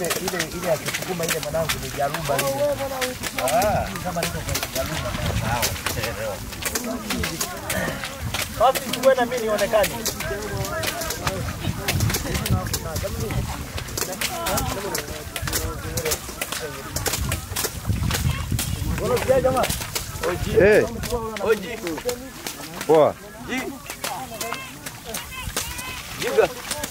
ile ile ile akisukuma ile mwanangu ni jaruba ile. Ah, kama niko kwenye jaruba sawa. Basi tuwe na mimi nionekane. Unasikia jamaa? Eh, Oji. poa. Jiga.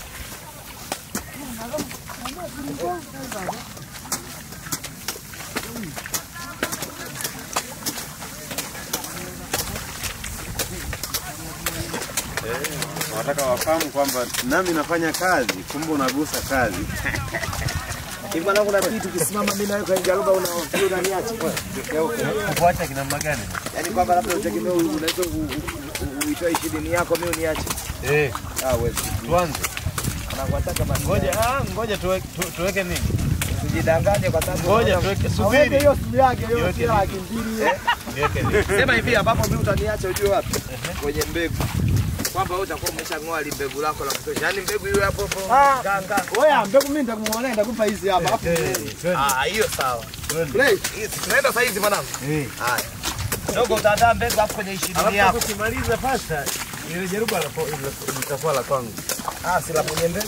Wanataka wafahamu kwamba nami nafanya kazi, kumbe unagusa kazi. Hivi mwanangu na kitu kisimama mimi nawe kwenye jaruba unaofia unaniacha. Kuacha kina namna gani? Yaani kwamba labda utegemea unaweza u- u- u- uitoe ishirini yako mimi uniache. Eh, Ah, wewe. tuanze. Anakuataka basi. Ngoja, ah, ngoja tuweke tu- tuweke nini? Usijidanganye kwa sababu Ngoja tuweke subiri. hiyo simu yake hiyo Iweke sio nini? laki mbili. Niweke nini? Sema hivi ambapo mimi utaniacha ujue wapi? Kwenye mbegu. Kwamba wewe utakuwa umeshang'oa li mbegu lako la kutosha. Yaani mbegu hiyo hapo hapo. Ganga. Oya, mbegu mimi nitakumwonea nitakupa hizi hapa. Afu Ah, hiyo sawa. play. Hizi tunaenda sasa hizi mwanangu. Eh. Haya. Dogo utaandaa mbegu hapo kwenye ishirini Alafu yako. tukimaliza pasta, ile jaruba la litakuwa la kwangu. Ah, si la kwenye mbegu.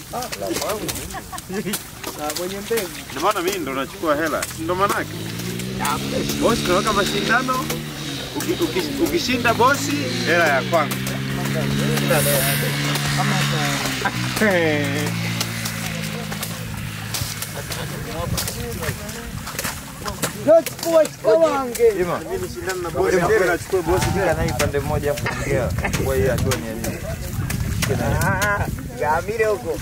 Ndio maana mimi ndo nachukua hela, si ndo manake? Bosi tunaweka mashindano, uki- uki- ukishinda bosi, hela ya kwangu. Ima, Mimi nishindane na bosi, mbele nachukua bosi kila naye pande mmoja hapo ongea. Kwa hiyo hatua ni ya nini? Gamile huko.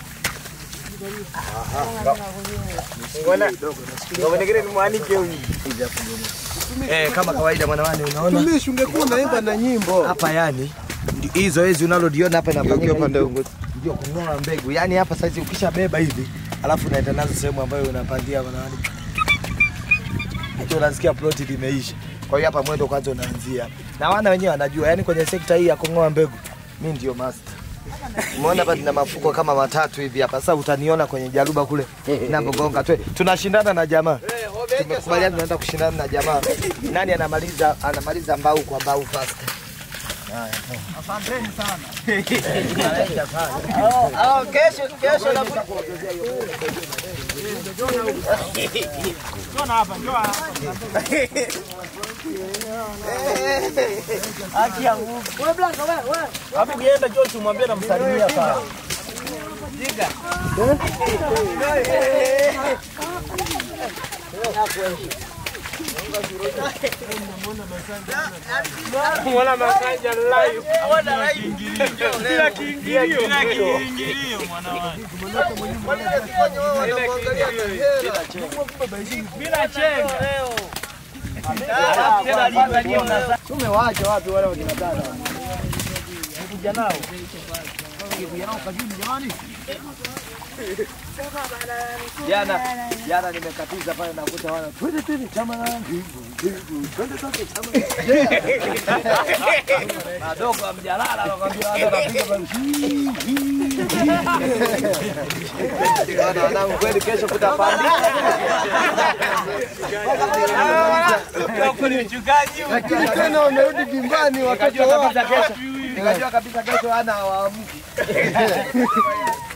Ngona. Ngona kile nimwanike huyu. Eh, kama kawaida mwanawani unaona Mimi ungekuwa unaimba na nyimbo. hapa yani ndi- hii zoezi unaloliona hapa Geukia inafanyika upande hivi, huu. ndio kung'oa mbegu. Yani hapa saizi ukishabeba hivi alafu unaenda nazo sehemu ambayo unapandia mwanawani. Ndio unasikia ploti limeisha. Kwa hiyo hapa mwendo kwanza unaanzia. Na wana wenyewe wanajua, yani kwenye sekta hii ya kung'oa mbegu mimi ndio master. Umeona hapa nina mafuko kama matatu hivi hapa. Sasa utaniona kwenye jaruba kule ninapogonga tu. Tunashindana na jamaa. Tumekubaliana tunaenda kushindana na jamaa. Nani anamaliza anamaliza mbao kwa mbao fast. Oh, kesho kesho na Haki ya Mungu. Wewe blanka wewe wewe. Hapo kienda Josh umwambie namsalimia sana. Jiga. Mwana masanja live. Bila kiingilio. Bila kiingilio mwanawani. Bila chenga. Tumewaacha wapi wale wakina dada? Kuja nao. Jana jana nimekatiza pale nakuta wana twende twende chama na twende twende chama. Madogo amjalala anakwambia watu wanapiga pale. Wana wanangu kweli kesho kutapanda. Tena wamerudi vimbani watoto Nikajua wao. kabisa kesho. Nikajua kabisa kesho ana hawaamki.